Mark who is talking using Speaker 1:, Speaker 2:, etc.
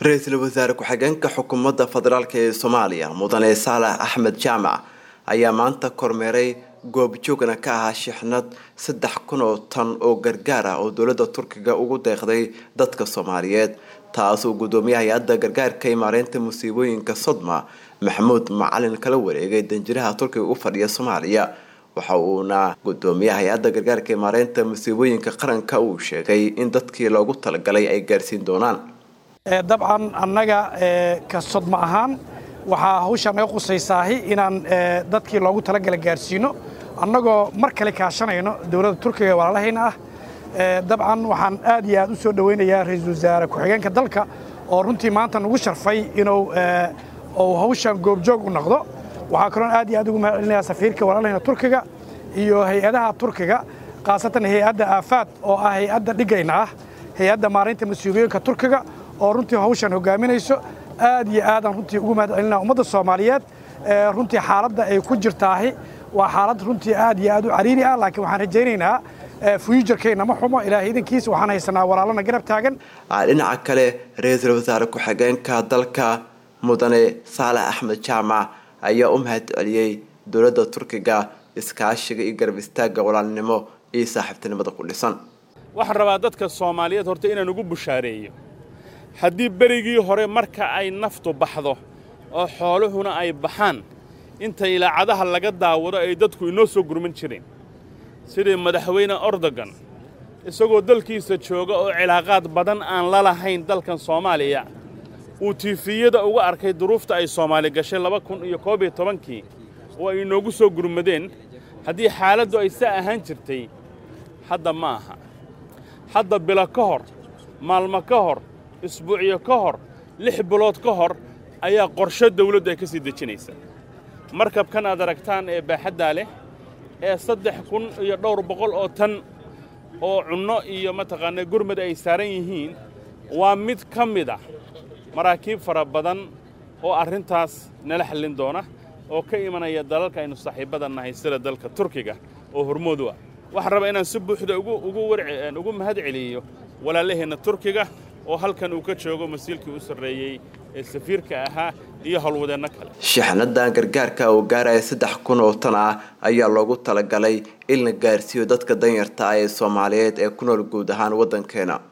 Speaker 1: ra-iisul wasaare ku-xigeenka xukuumadda federaalk ee soomaaliya mudane saalax axmed jaamac ayaa maanta kormeeray goobjoogna ka ahaa shixnad saddex kun oo tan oo gargaar ah oo dowladda turkiga ugu deeqday dadka soomaaliyeed taasuu gudoomiyaha hay-adda gargaarka imaareynta musiibooyinka sodma maxamuud macalin kala wareegay danjiraha turkiga u fadhiya soomaaliya waxa uuna gudoomiyaha hay-adda gargaarka imaareynta musiibooyinka qaranka uu sheegay in dadkii loogu talagalay ay gaarsiin doonaan
Speaker 2: dabcan annaga ka sodma ahaan waxaa hawshaa naga qusaysaahi inaan dadkii loogu talagala gaarsiino annagoo mar kale kaashanayno dowladda turkiga walaalahayna ah dabcan waxaan aad iyo aad u soo dhowaynayaa ra-iisul wasaare ku-xigeenka dalka oo runtii maanta nagu sharfay inuu uu hawshan goobjoog u noqdo waxaa kaloon aad iyo aad ugu mahad celinayaa safiirka walaalahayna turkiga iyo hay-adaha turkiga khaasatan hay-adda aafaad oo ah hay-adda dhigayna ah hay-adda maaraynta mas-uuliyooyinka turkiga oo runtii hawshan hogaaminayso aad iyo aadaan runtii ugu mahad celinaa ummadda soomaaliyeed runtii xaaladda ay ku jirtaahi waa xaalad runtii aad iyo aad u cariiri ah laakiin waxaan rajaynaynaa fuujarkeenna ma xumo ilaahay idankiisa waxaan haysanaa walaalana garab taagan
Speaker 1: dhinaca kale ra-iisul wasaare ku-xigeenka dalka mudane saalax axmed jaamac ayaa u mahad celiyey dowladda turkiga iskaashiga iyo garab istaagga walaalnimo iyo saaxiibtinimada ku dhisan
Speaker 3: waxaan rabaa dadka soomaaliyeed horta inaan ugu bushaareeyo haddii berigii hore marka ay naftu baxdo oo xooluhuna ay baxaan inta ilaacadaha laga daawado ay dadku inoo soo gurman jireen sidii madaxweyne ordogan isagoo dalkiisa jooga oo cilaaqaad badan aan la lahayn dalkan soomaaliya uu tiifiyada uga arkay duruufta ay soomaali gashay laba kun iyo koob iyo tobankii oo ay inoogu soo gurmadeen haddii xaaladdu ay saa ahaan jirtay hadda ma aha hadda bilo ka hor maalmo ka hor isbuucyo ka hor lix bilood ka hor ayaa qorsho dawladdu ay ka sii dejinaysa markabkan aad aragtaan ee baaxaddaa leh ee saddex kun iyo dhowr boqol oo tan oo cunno iyo mataqaanaa gurmad ay saaran yihiin waa mid ka mid ah maraakiib fara badan oo arrintaas nala xallin doona oo ka imanaya dalalka aynu saaxiibbada nahay sida dalka turkiga oo hormoodu ah waxaan rabaa inaan si buuxda ugu mahad celiyo walaalaheenna turkiga oo halkan uu ka joogo masiilkii u sarreeyey ee safiirka ahaa iyo howlwadeenno kale
Speaker 1: shixnadan gargaarka oo gaaraya saddex kun oo tan ah ayaa loogu talagalay in la gaarsiiyo dadka danyarta ah ee soomaaliyeed ee ku nool guud ahaan waddankeena